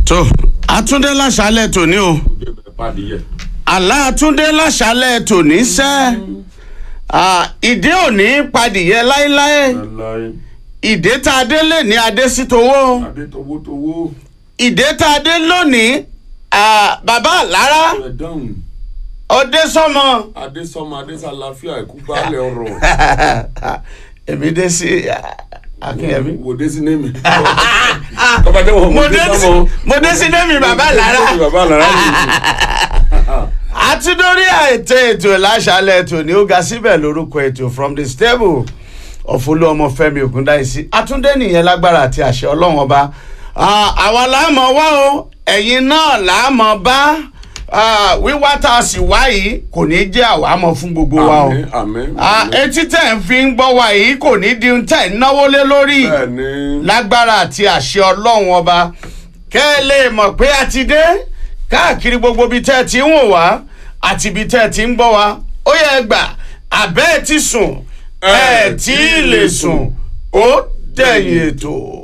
tó àtúndé láṣálẹ̀ tòní o àlá àtúndé láṣálẹ̀ tòní sẹ́ ìdí òní padìyẹ láéláé ìdè tá a dé lè ní adé sí towó adétowótowó ìdè tá a dé lónìí ah, bàbá àlára ẹ̀dáhùn ọdẹ sọmọ adésọmọ adésàláfíà ẹ̀kú baálẹ̀ ọ̀rọ̀ èmi dé sí akínyẹmí. wò dé sí némi kọ́bádé wọ̀ mo dé sí mo dé sí némi bàbá àlára bàbá àlàrà àtúndórí ètò ètò láṣálẹ̀ ètò ní ó ga síbẹ̀ lórúkọ ètò from the stable of olúọmọfẹ́mi ògúndáìsí àtúndé nìyẹn lágbára àti àṣẹ ọlọ́run ọba Ah, àwa láàmọ̀ wá o ẹ̀yin náà láàmọ̀ bá Ah, wíwá tá a sì wá yìí kò ní jẹ́ àwámọ̀ fún gbogbo wa o àmín àmín Ah, etí tẹ̀ ń fi ń gbọ́ wa yìí kò ní di ohun tẹ̀ ń náwó lé lórí bẹ́ẹ̀ni lágbára àti àṣẹ ọlọ́run ọba kẹ́ ẹ lè mọ̀ pé a ti dé káàkiri gbogbo ibi tẹ́ ẹ ti ń wò wá àti ibi tẹ́ ẹ ti ń gbọ́ wa ó yẹ gbà àbẹ́ ẹ ti sùn ẹ tí ì lè sùn ó dẹ̀yìn ètò.